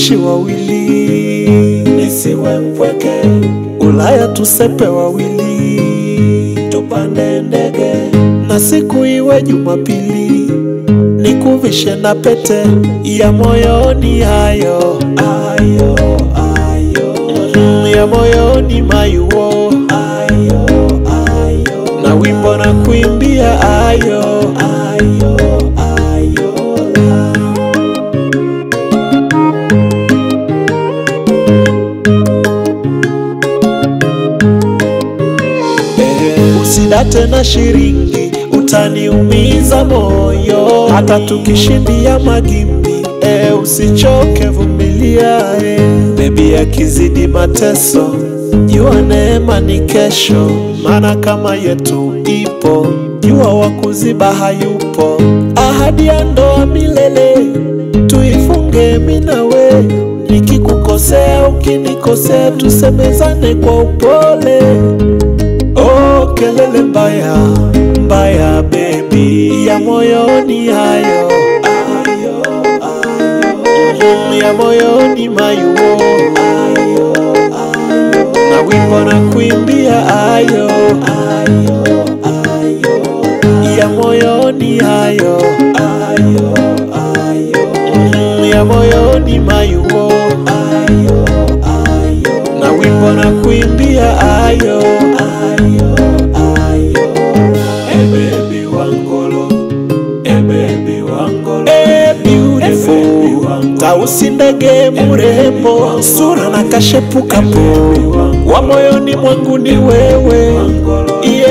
tuishi wawili, nisiwe mpweke. Ulaya tusepe wawili, tupande ndege na siku iwe Jumapili, nikuvishe na pete ya moyoni, hayo ayo ayo Mhm, ya moyoni mayuo ayo ayo na wimbo na kuimbia ayo ayo ayo la. Eh, usidate na shiringi utaniumiza moyo hata tukishindia magimbi eh, usichoke vumilia eh. bebi akizidi mateso jua neema ni kesho maana kama yetu ipo jua wa kuziba hayupo ahadi ya ndoa milele tuifunge minawe nikikukosea ukinikosea tusemezane kwa upole Oh, kelele mbaya mbaya baby ya moyoni hayo ayo ayo Mhm, ya moyoni mayuo ayo ayo na wimbo na kuimbia ayo ayo ayo ya moyoni hayo ayo ayo Mhm, ya moyoni mayuo ayo ayo na wimbo na kuimbia ayo ayo ayo hey baby wangolo hey baby wangolo hey beautiful tausi ndege mrembo sura na kashepu kapo wa moyoni mwangu ni wewe iye